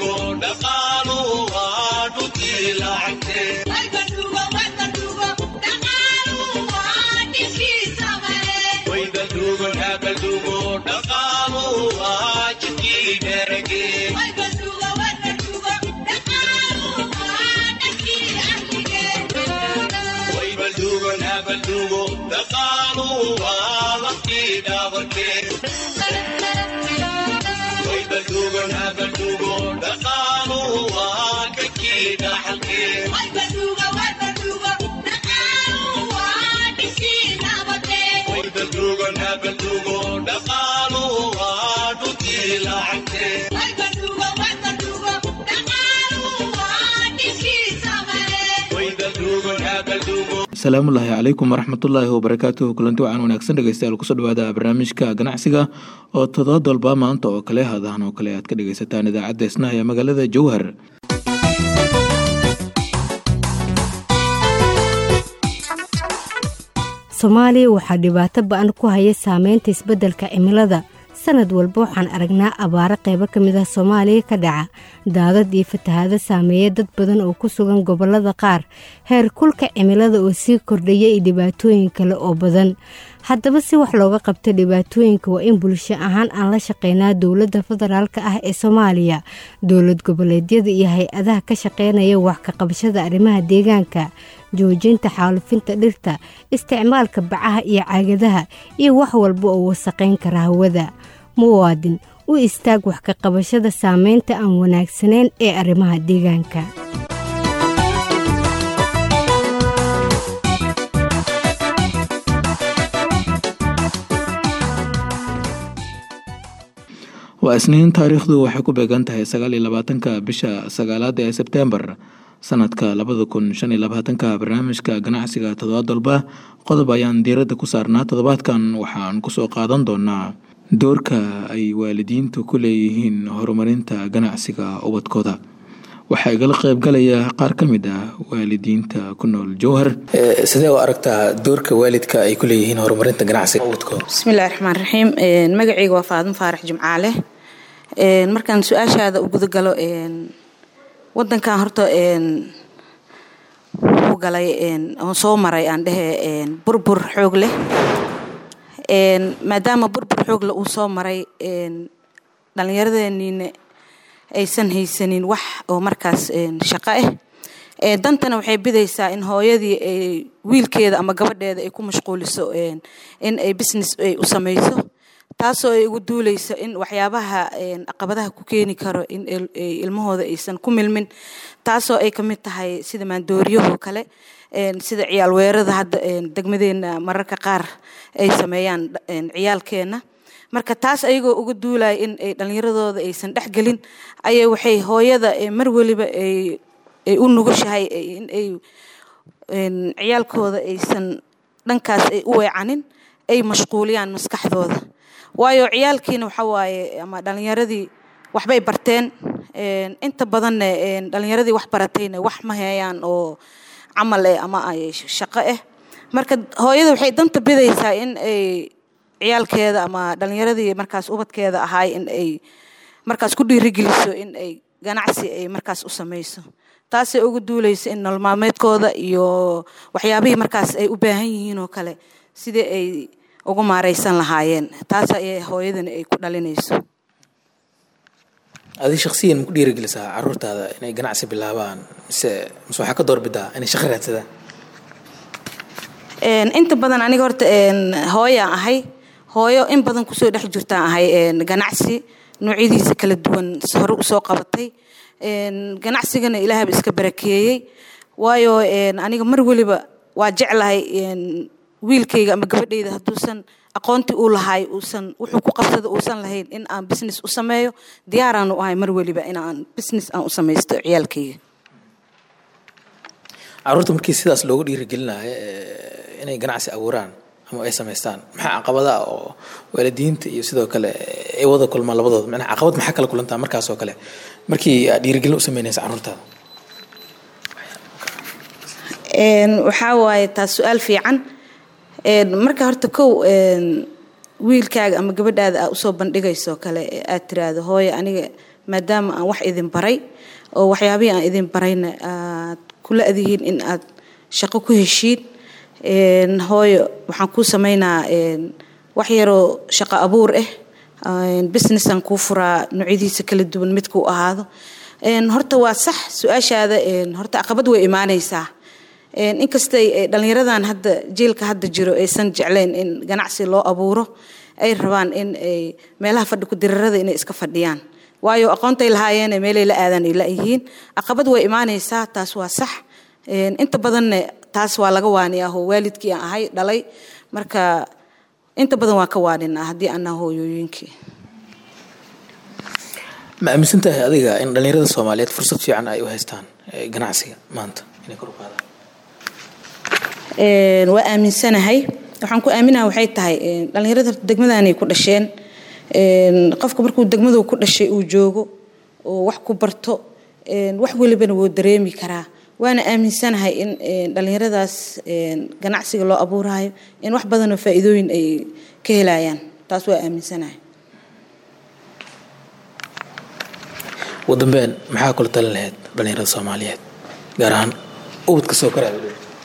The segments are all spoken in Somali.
asalaamullaahi calaykum waraxmatullaahi wabarakaatuhu kulanti wacan wanaagsan dhegeystayaal kusoo dhawaada barnaamijka ganacsiga oo todobaad walba maanta oo kale hadahan oo kale aad ka dhegeysataan idaacadda isnaha ee magaalada jowhar soomaaliya waxaa dhibaato ba-an ku haya saameynta isbeddelka cimilada sanad walba waxaan aragnaa abaaro qaybo ka mid ah soomaaliya ka dhaca daadad iyo fatahaado saameeya dad badan oo ku sugan gobollada qaar heer kulka cimilada oo sii kordhaya iyo dhibaatooyin kale oo badan haddaba si wax looga qabto dhibaatooyinka waa in bulsho ahaan aan la shaqeynaa dowladda federaalk ah ee soomaaliya dowlad goboleedyada iyo hay-adaha ka shaqeynaya wax ka qabashada arrimaha deegaanka joojinta xaalufinta dhirta isticmaalka bacaha iyo caagadaha iyo wax walba oo wasaqayn kara hawada muwaadin u istaag wax ka qabashada saameynta aan wanaagsanayn ee arrimaha deegaanka waa isniin taariikhdu waxay ku beegan tahay sagaal iyo labaatanka bisha sagaalaad ee sebtembar sanadka labada kun shan iyo labaatanka barnaamijka ganacsiga toddobaad walba qodob ayaan diiradda ku saarnaa toddobaadkan waxaan kusoo qaadan doonaa doorka ay waalidiintu ku leeyihiin horumarinta ganacsiga ubadkooda waxaa igala qaybgalaya qaar ka mid ah waalidiinta ku nool jowhar sidee u aragtaa doorka waalidka ay ku leeyihiin horumarinta ganacsiga ubadkooda bismillahi raxmaan raxiim magacayga waa faadimo faarax jimcaale markaan su-aashaada u gudagalo wadankan horta wuu galay oo soo maray aan dhehe burbur xoog leh maadaama burbur xoogle uu soo maray dhallinyaradeenniina aysan haysanin wax oo markaas shaqo ah dantana waxay bidaysaa in hooyadii ay wiilkeeda ama gabadheeda ay ku mashquuliso in ay business ay u samayso taasoo ay ugu duuleyso in waxyaabaha caqabadaha ku keeni karo in ilmahooda aysan ku milmin taasoo ay kamid tahay sida maandooriyahoo kale sida ciyaal weerada hadda degmadeena mararka qaar ay sameeyaan ciyaalkeena marka taas ayagoo uga duulaya in ay dhallinyaradooda aysan dhexgelin ayay waxay hooyada mar weliba ay u nugushahay in ay ciyaalkooda aysan dhankaas ay u weecanin ay mashquuliyaan maskaxdooda waayo ciyaalkiina waxa waaye ama dhallinyaradii waxbay barteen inta badanna dhallinyaradii wax baratayna wax ma heeyaan oo camal eh ama ay shaqo ah marka hooyada waxay danta bidaysaa in ay ciyaalkeeda ama dhallinyaradii markaas ubadkeeda ahaay in ay markaas ku dhiirigeliso in ay ganacsi ay markaas u samayso taasay uga duuleysa in nololmaalmeedkooda iyo waxyaabihii markaas ay u baahan yihiin oo kale sidii ay ugu maareysan lahaayeen taas ayay hooyadani ay ku dhalinayso adi shaksiyan maku dhiirigelisaa caruurtaada inay ganacsi bilaabaan mise mise waxaa ka doorbidaa inay shaqo raadsadaan inta badan aniga horta hooyaan ahay hooyo in badan kusoo dhex jirtaan ahay ganacsi noocyadiisa kala duwan hore usoo qabatay ganacsigana ilaahaba iska barakeeyey waayo aniga mar weliba waa jeclahay wiilkayga ama gabadhayda hadduusan aqoontii uu lahay uusan wuxuu ku qabsada uusan lahayn in aan business u sameeyo diyaaraan u ahay mar weliba in aan business aan u samaysto ciyaalkayga caruurta markii sidaas loogu dhiirigelinayo inay ganacsi abuuraan ama ay samaystaan maxaa caqabadaha oo waalidiinta iyo sidoo kale ay wada kulmaan labadooda macnaha caqabad maxaa kala kulantaa markaas oo kale markii aad dhiirigelin u sameynaysa caruurtaada waxaa waaye taas su-aal fiican marka horta kow wiilkaaga ama gabadhaada aa usoo bandhigayso kale aad tiraahdo hooye aniga maadaama aan wax idin baray oo waxyaabihii aan idin barayna aad kula adihiin in aad shaqo ku heshiin hooyo waxaan kuu samaynaa wax yaroo shaqo abuur ah businessan kuu furaa noocyadiisa kala duwan midkuu ahaado horta waa sax su-aashaada horta caqabad way imaanaysaa inkastay dhallinyaradan hadda jiilka hadda jiro aysan jeclayn in ganacsi loo abuuro ay rabaan in ay meelaha fadhi ku-dirarada inay iska fadhiyaan waayo aqoontay lahaayeene meelay la aadaan ay la-yihiin caqabad way imaanaysaa taas waa sax inta badanne taas waa laga waaniyaa oo waalidkii aan ahay dhalay marka inta badan waa ka waaninaa haddii anaa hooyooyinkii ma aaminsan tahay adiga in dhallinyarada soomaaliyeed fursad fiican ay u haystaan ganacsiga maanta inay kor u qaadaan waa aaminsanahay waxaan ku aaminaha waxay tahay dhallinyarada degmadanay ku dhasheen qofka markuu degmadu ku dhashay uu joogo oo wax ku barto wax welibana wuu dareemi karaa waana aaminsanahay in dhallinyaradaas ganacsiga loo abuurayo in wax badanoo faa'iidooyin ay ka helayaan taas waa aaminsanahay ugu dambeyn maxaa kula talin lahayd dhallinyarada soomaaliyeed gaar ahaan ubadka soo koraya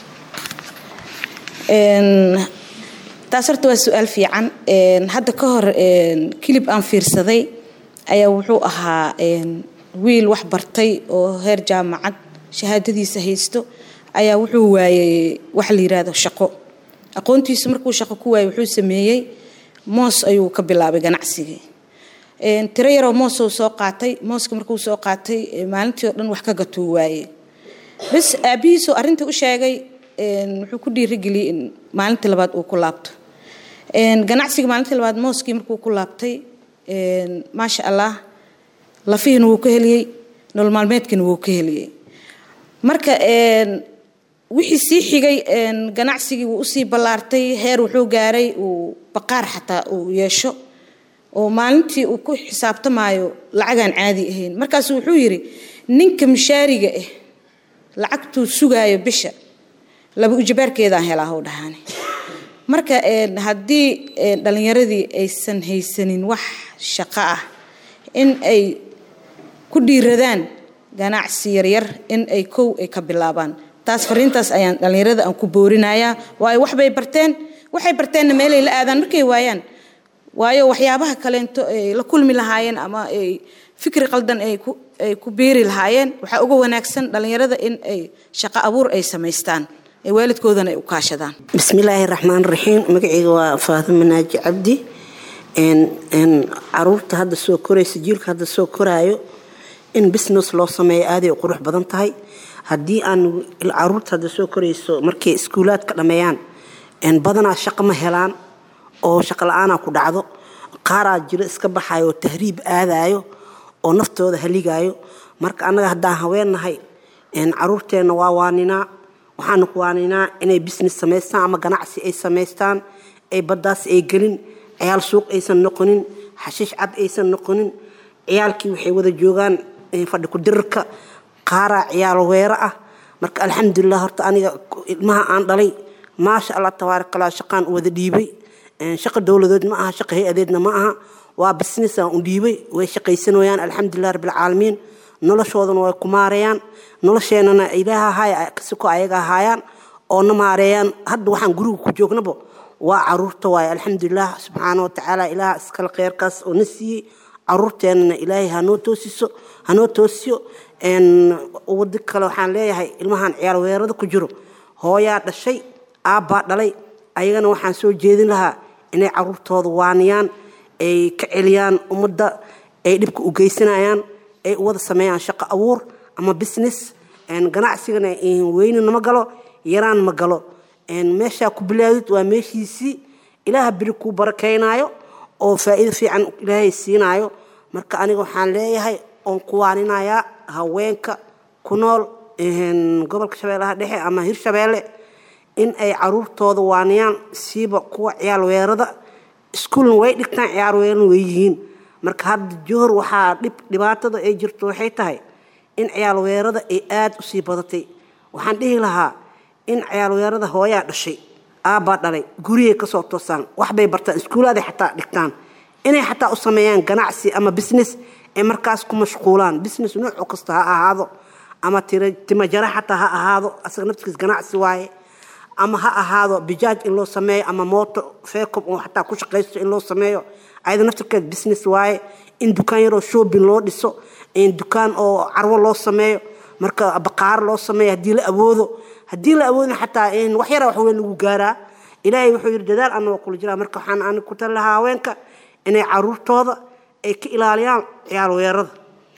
taas horta waa su-aal fiican hadda ka hor kilib aan fiirsaday ayaa wuxuu ahaa wiil wax bartay oo heer jaamacad shahaadadiisa haysto ayaa wuxuu waayey wax la yiraahdo shaqo aqoontiisa markuu shaqo ku waayey wuxuu sameeyey moos ayuu ka bilaabay ganacsigii tiro yaroo moosuu soo qaatay mooska markuu soo qaatay maalintii oo dhan wax ka gatuu waayey bas aabihiisoo arrintii u sheegay wuxuu ku dhiirigeliyey in maalintii labaad uu ku laabto ganacsiga maalintii labaad mooskii markuu ku laabtay maasha allah lafihiina wuu ka heliyey nolol maalmeedkiina wuu ka heliyey marka wixii sii xigay ganacsigii wuu usii ballaartay heer wuxuu gaaray uu baqaar xataa uu yeesho oo maalintii uu ku xisaabtamaayo lacagaan caadi ahayn markaasu wuxuu yidhi ninka mishaariga ah lacagtuu sugaayo bisha laba ujabaarkeedaan helaa hw dhahaane marka haddii dhallinyaradii aysan haysanin wax shaqo ah in ay ku dhiiradaan ganacsi yaryar in ay kow ay ka bilaabaan taas fariintaas ayaan dhallinyarada aan ku boorinayaa waayo waxbay barteen waxay barteenna meelay la aadaan markay waayaan waayo waxyaabaha kaleento ay la kulmi lahaayeen ama ay fikri qaldan ay ku ay ku biiri lahaayeen waxaa uga wanaagsan dhallinyarada in ay shaqo abuur ay samaystaan ee waalidkoodana ay u kaashadaan bismillaahi raxmaan raxiim magacayga waa faatimo naaji cabdi caruurta hadda soo koraysa jiilka hadda soo koraayo in business loo sameeyo aaday u qurux badan tahay haddii aan caruurta hadda soo korayso markay iskuulaadka dhammeeyaan badanaa shaqo ma helaan oo shaqo la-aanaa ku dhacdo qaaraa jiro iska baxayo oo tahriib aadayo oo naftooda haligaayo marka annaga haddaan haweennahay caruurteenna waa waaninaa waxaanu ku waaninaa inay business samaystaan ama ganacsi ay samaystaan ay baddaas ay gelin ciyaal suuq aysan noqonin xashiish cad aysan noqonin ciyaalkii waxay wada joogaan fadhi ku-dirirka qaaraa ciyaal weero ah marka alxamdulilah horta aniga ilmaha aan dhalay maasha allah tabaarakallah shaqaan u wada dhiibay shaqa dowladeed ma aha shaqa hay-adeedna ma aha waa businessaan u dhiibay way shaqaysanayaan alxamdulilah rabbilcaalamiin noloshoodana way ku maarayaan nolosheenana ilaaha haaya kasiko ayaga ahaayaan oo na maareeyaan hadda waxaan guriga ku joognaba waa caruurta waaye alxamdulilah subxaana watacaala ilaah iskale kheyrkaas oo na siiyey caruurteenana ilaahay hanoo toosiso hanoo toosiyo wadi kale waxaan leeyahay ilmahan ciyaal weerada ku jiro hooyaa dhashay aabbaa dhalay ayagana waxaan soo jeedin lahaa inay caruurtooda waaniyaan ay ka celiyaan ummadda ay dhibka u geysanayaan ay u wada sameeyaan shaqo abuur ama business ganacsigana weyni nama galo yaraan ma galo meeshaa ku bilaawdid waa meeshiisii ilaaha beri kuu barakeynaayo oo faa'iido fiican ilaahay siinaayo marka aniga waxaan leeyahay oon ku waaninayaa haweenka ku nool gobolka shabeellaha dhexe ama hirshabeelle in ay caruurtooda waaniyaan siiba kuwa ciyaal weerada iskuulna way dhigtaan ciyaar weerana way yihiin marka hadda johor waxaa dhib dhibaatada ay jirto waxay tahay in ciyaal weerada ay aada u sii badatay waxaan dhihi lahaa in ciyaal weerada hooyaa dhashay aabbaa dhalay guriyay kasoo toosaan waxbay bartaan iskuulaaday xataa dhigtaan inay xataa u sameeyaan ganacsi ama business ay markaas ku mashquulaan business nooc kasta ha ahaado ama timajara xataa ha ahaado asaga naftigiis ganacsi waaye ama ha ahaado bijaaj in loo sameeyo ama mooto feecob oo xataa ku shaqaysto in loo sameeyo ayada naftirkeed business waaye in dukaan yaroo shopping loo dhiso in dukaan oo carwo loo sameeyo marka baqaaro loo sameeyo haddii la awoodo haddii la awoodin xataa in wax yara wax weyn lagu gaaraa ilaahay wuxuu yidhi dadaal anagoo kula jiraa marka waxaan ani ku tali lahaa haweenka inay caruurtooda ay ka ilaaliyaan ciyaar weerada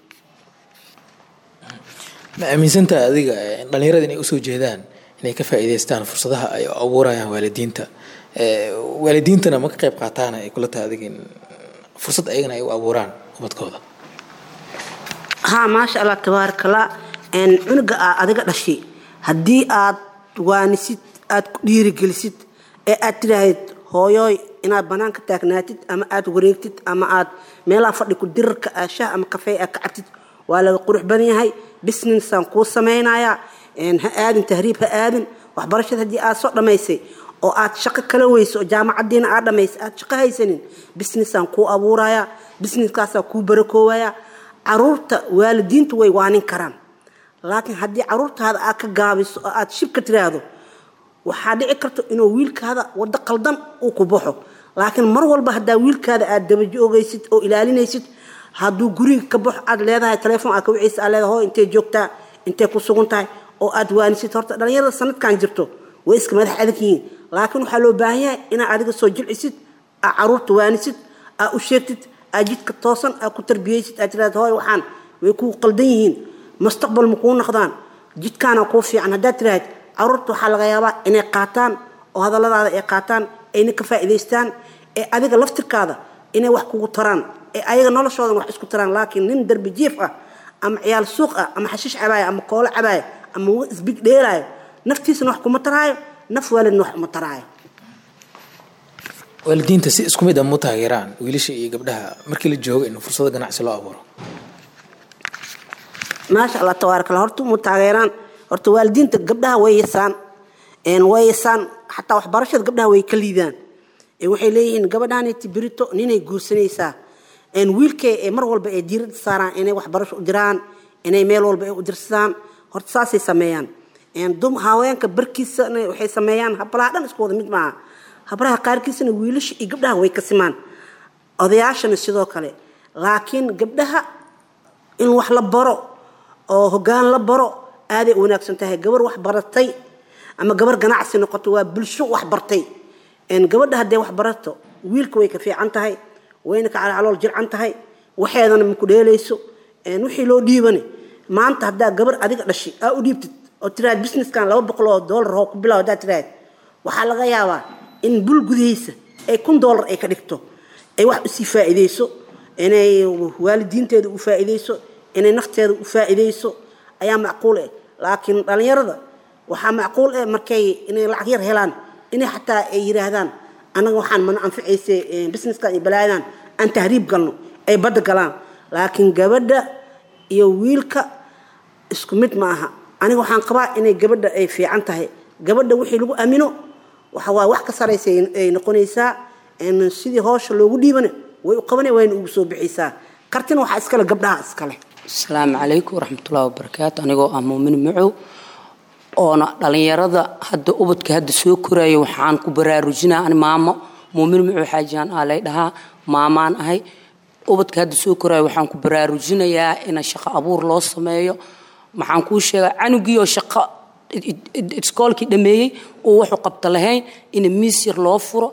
ma aaminsantaha adiga dhalinyarada inay usoo jeedaan inay ka faa'iidaystaan fursadaha ay abuurayaan waalidiinta waalidiintana ma ka qayb qaataan ay kula tahay adiga in fursad ayagana ay u abuuraan ubadkooda haa maasha allah tabaarakallah cunuga aa adiga dhashay haddii aad waanisid aad ku dhiirigelisid ee aad tidhaahid hooyooy inaad banaanka taagnaatid ama aad wareegtid ama aad meelaha fadhi ku dirarka aashaha ama kafee aad ka cabtid waa laga qurux badan yahay businessaan kuu samaynayaa ha aadin tahriib ha aadin waxbarashada haddii aad soo dhammaysay oo aad shaqo kala weyso oo jaamacadiina aad dhammaysay aad shaqo haysanin businessaan kuu abuurayaa businesskaasaa kuu barakoowayaa caruurta waalidiintu way waanin karaan laakiin haddii caruurtaada aad ka gaabiso oo aad shib ka tiraahdo waxaa dhici karta inuu wiilkaada waddo qaldan uu ku baxo laakiin mar walba haddaa wiilkaada aad dabajoogaysid oo ilaalinaysid hadduu guriga ka baxo aad leedahay telefoon aad ka wiciisa aad leedahay hoo intay joogtaa intay ku sugan tahay oo aad waanisid horta dhalinyarada sanadkan jirto way iska madax adag yihiin laakiin waxaa loo baahan yahay inaad adiga soo jilcisid aad caruurta waanisid aad u sheegtid aad jidka toosan aad ku tarbiyaysid aad tiraahdo hooy waxaan way kuu qaldan yihiin mustaqbal ma kuu noqdaan jidkaana kuu fiican haddaad tiraahid caruurta waxaa laga yaabaa inay qaataan oo hadalladaada ay qaataan ayna ka faa'iidaystaan ee adiga laftirkaada inay wax kugu taraan ee ayaga noloshoodan wax isku taraan laakiin nin darbi jiif ah ama ciyaal suuq ah ama xashiish cabaaya ama koolo cabaaya ama isbig dheelaayo naftiisana wax kuma taraayo naf waalidna wax uma taraayo waalidiinta si isku mid a mu taageeraan wiilasha iyo gabdhaha markii la joogo in fursado ganacsi loo abuuro maasha allah tabaaraka allah horta mu taageeraan horta waalidiinta gabdhaha way yasaan way yasaan xataa waxbarashada gabdhaha way ka liidaan waxay leeyihiin gabadhaaniti birito ninay guursanaysaa wiilkay ee mar walba ay diirada saaraan inay waxbarasho u diraan inay meel walba ay u dirsadaan horta saasay sameeyaan haweenka barkiisana waxay sameeyaan hablaha dhan isku wada mid maaha hablaha qaarkiisana wiilasha iyo gabdhaha way ka simaan odayaashana sidoo kale laakiin gabdhaha in wax la baro oo hoggaan la baro aaday u wanaagsan tahay gabar wax baratay ama gabar ganacsi noqoto waa bulsho wax bartay gabadha hadday wax barato wiilka way ka fiican tahay wayna ka calool jircan tahay waxeedana maku dheelayso wixii loo dhiibane maanta haddaa gabar adiga dhashi aa u dhiibtid oo tiraad businesskan laba boqol oo doolar oo ku bilaw haddaa tiraad waxaa laga yaabaa in bul gudihiisa ay kun doolar ay ka dhigto ay wax usii faa'iidayso inay waalidiinteeda u faa'iidayso inay nafteeda u faa'iidayso ayaa macquul eh laakiin dhallinyarada waxaa macquul eh markay inay lacag yar helaan inay xataa ay yidhaahdaan annaga waxaan mana anficayse businesskan iyo balaayadan aan tahriib galno ay badda galaan laakiin gabadha iyo wiilka isku mid ma aha aniga waxaan qabaa inay gabadha ay fiican tahay gabadha wixii lagu amino waxa waa wax ka saraysa ay noqonaysaa sidii hoosha loogu dhiibana way u qabana wayna ugu soo bixaysaa kartina waxaa iskale gabdhaha iskale asalaamu calaykum waraxmatullahi wabarakaatu anigoo ah muumin macow oona dhallinyarada hadda ubadka hadda soo koraya waxaan ku baraarujinaa ani maamo muumin macow xaajiyaan aa lay dhahaa maamaan ahay ubadka hadda soo koraya waxaan ku baraarujinayaa in shaqo abuur loo sameeyo maxaan kuu sheegaa canugiioo shaqo iskoolkii dhameeyey oo wuxuu qabta lahayn in miis yar loo furo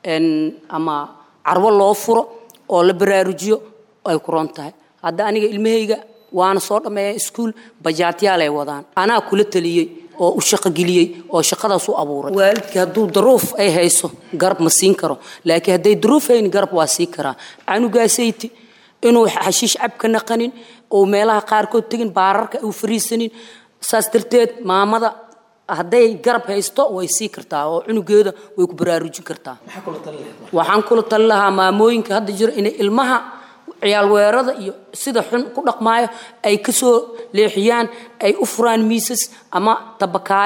ama carwo loo furo oo la baraarujiyo ay ku ron tahay hadda aniga ilmahayga waana soo dhammeeya iskuul bajaatiyaalay wadaan anaa kula taliyey oo u shaqogeliyey oo shaqadaas u abuuray waalidkii hadduu daruuf ay hayso garab ma siin karo laakiin hadday daruuf hayn garab waa sii karaa canugaasayte inuu xashiish cab ka naqanin oo meelaha qaarkood tegin baararka u fariisanin saas darteed maamada hadday garab haysto way sii kartaa oo cunugeeda way ku baraarujin kartaa waxaan kula tali lahaa maamooyinka hadda jira inay ilmaha ciyaal weerada iyo sida xun ku dhaqmaayo ay kasoo leexiyaan ay u furaan miisas ama tabakaayo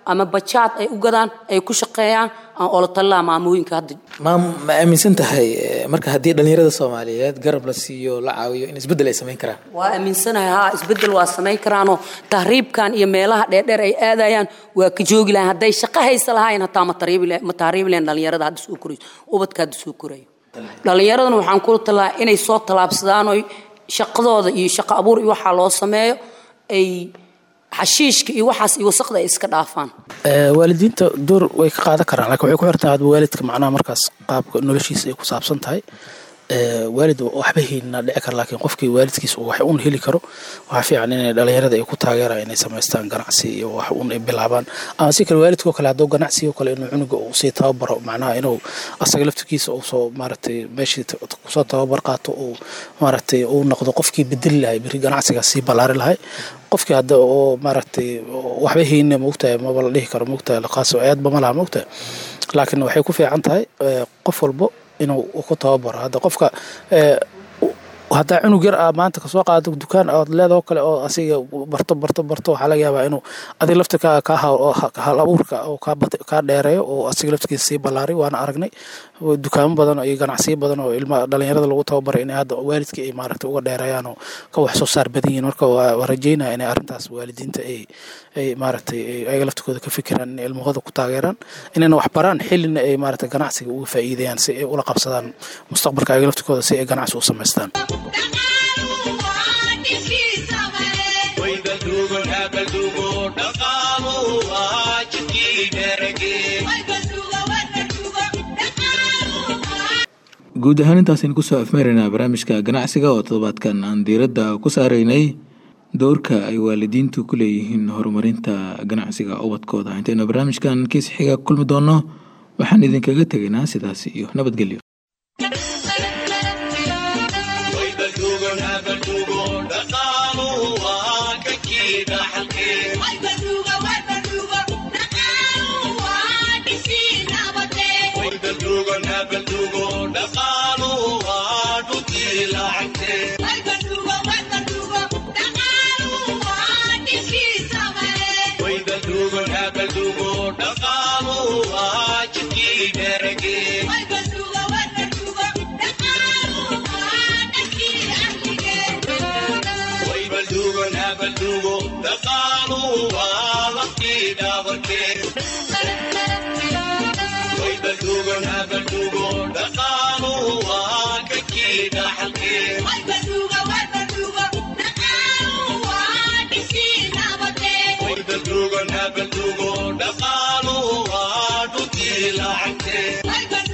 ama bajaad ay u gadaan ay ku shaqeeyaan aan olo tallaa maamooyinka hadda maam ma aaminsan tahay eh, marka haddii dhallinyarada soomaaliyeed garab la siiyo la caawiyo in isbeddel ay samayn karaan waa aaminsanahay haa isbeddel waa samayn karaanoo tahriibkan iyo meelaha dheerdheer ay aadayaan waa ka joogi lahayn hadday shaqo haysa lahayn hataa ma tahriibi lahayn- ma tahriibi lahayn dhallinyarada hadda soo korayso ubadka hadda soo korayo dhallinyaradana waxaan kula talaa inay soo tallaabsadaan oy shaqadooda iyo shaqo abuur iyo waxaa loo sameeyo ay xashiishka iyo waxaas iyo wasaqda ay iska dhaafaan Ee, waalidiinta door way ka qaadan karaan laakiin waxay ku xirtaa hadba waalidka macnaha markaas qaabka noloshiisa ay ku saabsan tahay Ee, waalid waxba haynina dhici kara laakiin qofkii waalidkiisa uu wax uun heli karo waxaa fiican inay dhalinyarada ay ku taageeraan inay samaystaan ganacsi iyo wax uun ay bilaabaan ama si kale waalidkoo kale hadduu ganacsi oo kale inuu cunuga uu sii tababaro macnaha inuu asaga laftirkiisa uu soo maaragtay meeshii t- kusoo tababar qaato uu maaragtay uu noqdo qofkii bedeli lahay beri ganacsigaas sii ballaari lahay qofkii hadda oo maaragtay waxba hayna maogtahay maba la dhihi karo maogtahay qaas aadba ma laha maogtahay laakiin waxay ku fiican tahay eh, qof walbo inuu ku tababaro hadda qofka eh, u- haddaa cunug yar aa maanta kasoo qaado dukaan ood leedoo kale oo asiga barto barto barto waxaa laga yaabaa inuu adiga lafta ka ka ha- oo ha- hal abuurka oo kaa bat- kaa dheereeyo oo asiga laftigiisa sii ballaaray waana aragnay oo dukaamo badan iyo ganacsiyo badan oo ilma dhalinyarada lagu tababaray inay hadda waalidkii ay maaragtay uga dheereeyaan oo ka wax soo saar badan yihiin marka waa waa rajeynaya inay arrintaas waalidiinta ay ay maaragtay ay- ayaga laftigooda ka fikiraan inay ilmahooda ku taageeraan inayna wax baraan xillina ay maaragtay ganacsiga uga faa'iideeyaan si ay ula qabsadaan mustaqbalka ayaga laftigooda si ay ganacsi u samaystaan guud ahaan intaasaynu kusoo afmeeraynaa barnaamijka ganacsiga oo toddobaadkan aan diiradda ku saaraynay doorka ay waalidiintu ku leeyihiin horumarinta ganacsiga ubadkooda intaynu barnaamijkan kiis xiga ku kulmi doonno waxaan idinkaga tegaynaa sidaas iyo nabadgelyo Dhaqaaluhu waa dhulkii lacagtee